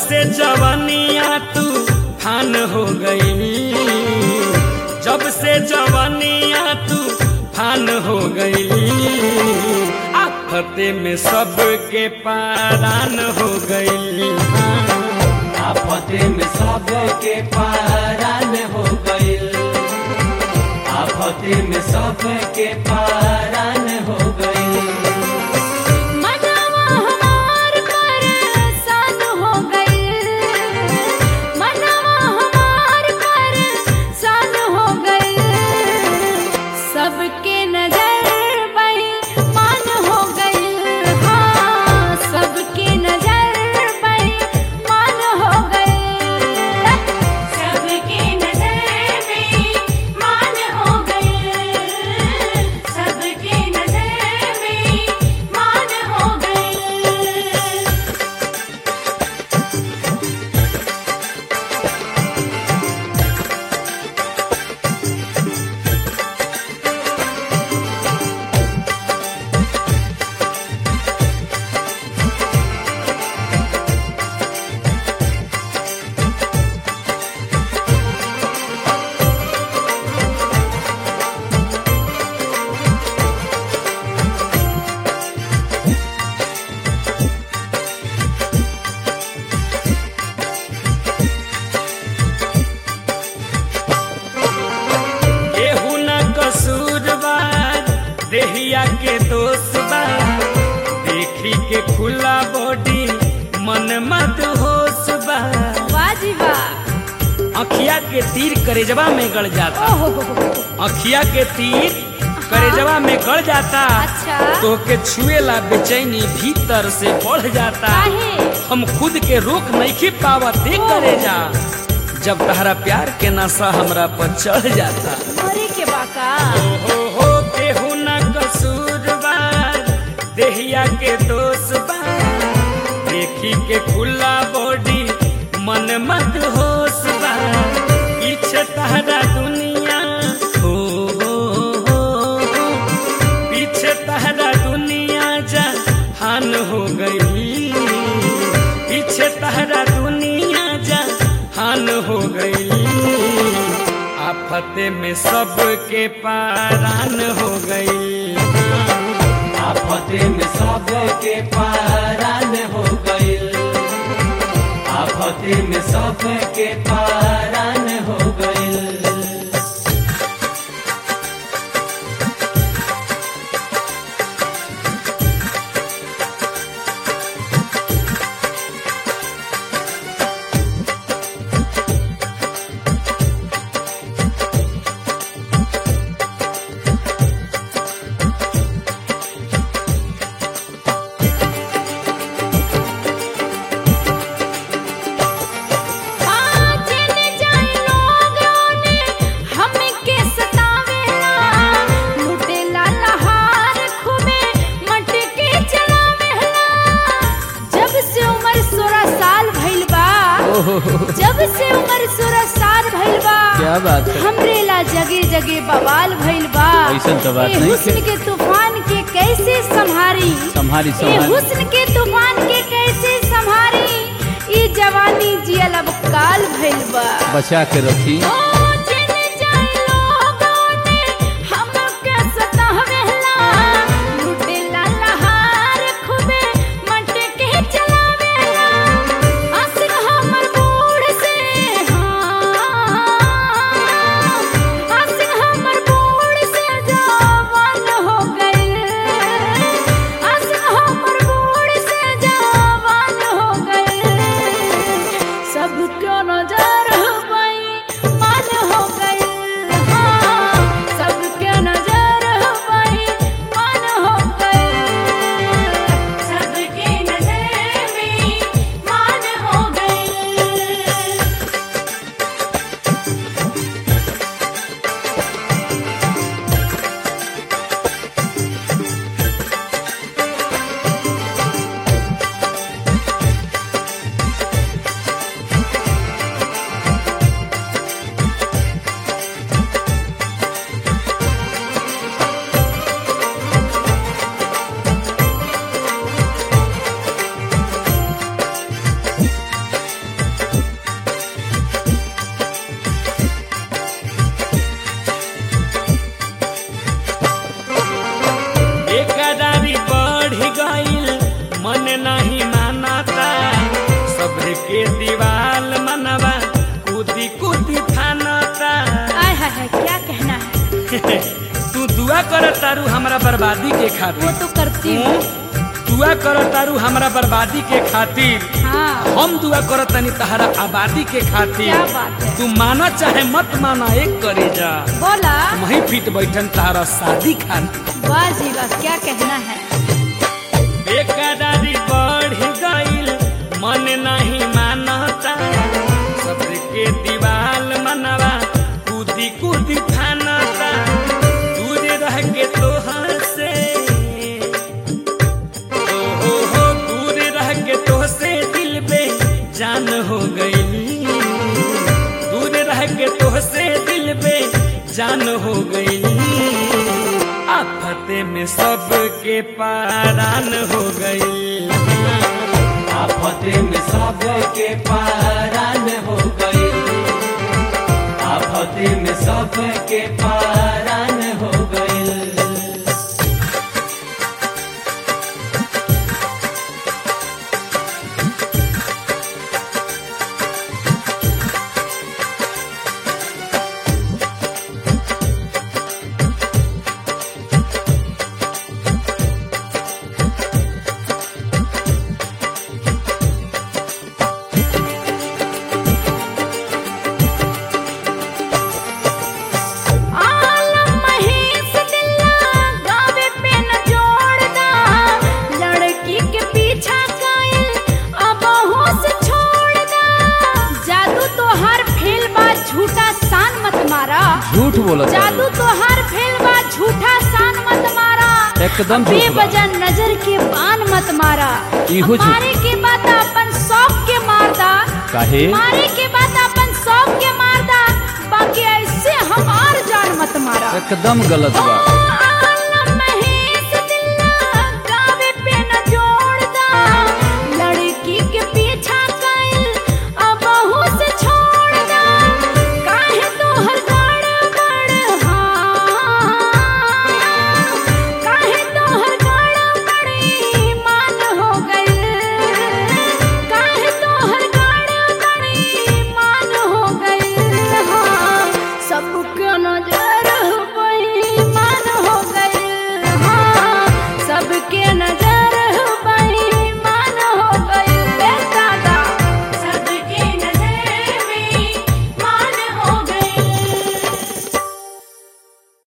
से जवानिया तू फान हो गई जब से जवानिया तू फान हो गई आफते में सबके पारान हो गई आफते में सबके पारान हो गइल आफते में सबके पारान हो गइल मनवा हमार परेशान हो गइल मनवा हमार परेशान हो गइल सबके नजर बेईमान हो गइल हाँ सबके नजर बेईमान हो गइल सबके नजर बेईमान हो गइल सबके नजर बेईमान हो गइल केहू न कसूर बा देहिया के दोष बा देखी के खुला बॉडी मन मत होश बा वाजी वाह अखिया के तीर करेजवा में गड़ जाता ओहो हो हो हो। अखिया के तीर करेजवा में गड़ जाता अच्छा तो के छुएला बेचैनी भीतर से बढ़ जाता काहे हम खुद के रोक नहीं पावत दे करे जा जब तहरा प्यार के नशा हमरा पर चढ़ जाता मरे के बाका हो हो केहू न कसूर बा देहिया के दोष बा देखी के खुला बॉडी मन मत होश बा पीछे तहरा दुनिया हो हो हो हो। पीछे तहरा दुनिया जहान हो गई पीछे तहरा दुनिया जहान हो गई आफते में सबके पारान हो गई आफते में सबके पारान हो गइल आफते में सबके पारान हो गइल हाँ चले जाए लोग रोने हमके सतावेला लुटेला लहार खूबे मटके चलावेला जब से उम्र सोलह साल भइल बा जब से उम्र सोलह साल भइल बा क्या बात है हमरे ला जगे जगे बवाल भइल बा ऐसन तो बात ए नहीं हुस्न है। के तूफान के कैसे संभारी संभारी ए संभारी हुस्न के तूफान के कैसे संभारी ई जवानी जियल अब काल भइल बा बचा के रखी ओ जिन जाए लोगों ने हमके सतावेला लुटेला लहार खूबे मटके चलावेला असर हमर बूढ़ से हाँ असर हमर बूढ़ से जवान हो गइल असर हमर बूढ़ से जवान हो गइल सब क्यों नजर हवाई मान तू दुआ कर तारू हमरा बर्बादी के वो खातिर तो करती हूँ तू दुआ कर तारू हमरा बर्बादी के खातिर हाँ हम दुआ कर तनी तहरा आबादी के क्या खातिर बात है तू माना चाहे मत माना एक करे जा बोला वहीं फिट बैठन तहरा शादी खातिर वाह जी वाह क्या कहना है बेकरारी बढ़ गईल मन नहीं मानता सबके दीवाल मनवा कूदी कूदी फानता दूर रह के तोहर से ओ हो हो दूर रह के तोह से दिल बे जान हो गई दूर रह के तोह से दिल बे जान हो गई आफते में सबके पारान हो गई आफते में सबके पारान हो गई आफते में सबके पारान हो गई आलम महेश दिल्ला गावे पे न जोड़दा लड़की के पीछा कायल अब से छोड़दा जादू तो हर फेल बा झूठा सान मत मारा झूठ बोलत जादू तो हर फेल बा झूठा सान मत मारा एकदम झूठ बा। बेवजह नजर के बान मत मारा इहो झूठ। मारे के बाद अपन शौक के मारदा काहे मारे के बाद अपन शौक के मारदा बाकी ऐसे हमार जान मत मारा एकदम गलत बा